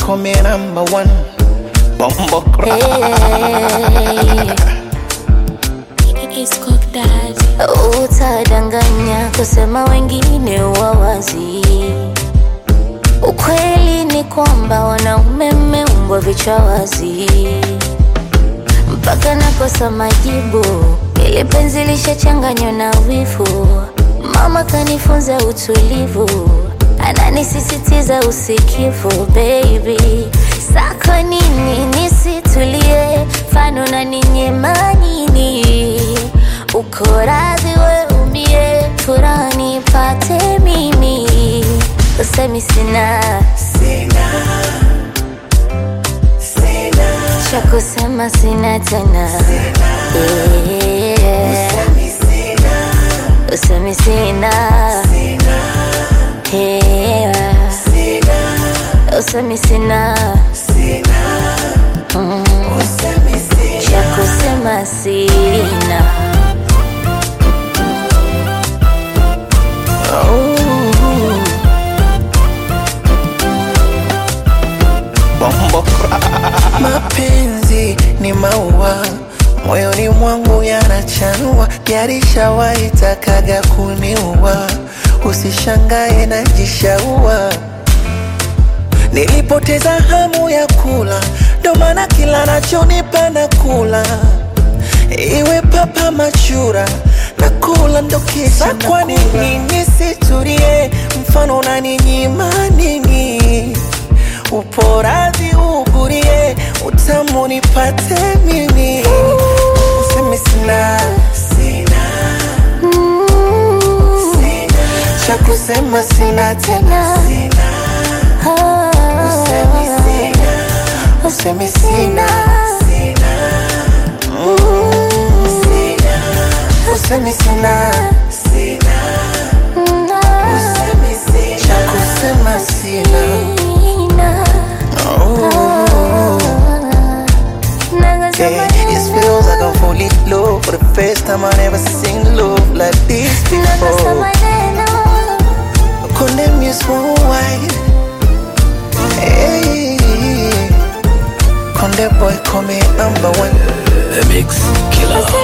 call me number one. Bumbo Utadanganya kusema wengine wawazi. Ukweli ni kwamba wanaume mmeumbwa vichwa wazi, mpaka nakosa majibu. Ili penzi lishachanganywa na wivu, mama kanifunza utulivu, ananisisitiza usikivu. Baby, sako nini nisitulie, fano na ninyema nini? Uko radhi we umie, furaha nipate mimi, usemi sina cha kusema sina tena Yeah. usemi sina Yeah. usemi sina Mm. cha kusema sina Bumbo Mapenzi ni maua moyoni mwangu yanachanua, yarishawahi takaga kuniua. Usishangae najishaua, nilipoteza hamu ya kula, ndo maana kila nachonipa na kula, iwe papa machura na kula ndo kisha. Kwa nini nisitulie? Mfano unaninyima nini? uporazi ugurie utamu nipate mimi usemi sina cha kusema sina tena usemi sina usemi sina cha kusema sina Yeah, it feels like I'm fully low For the first time I never seen love like this before Condemn you small white Hey Condemn boy call me number one The Mix Killer.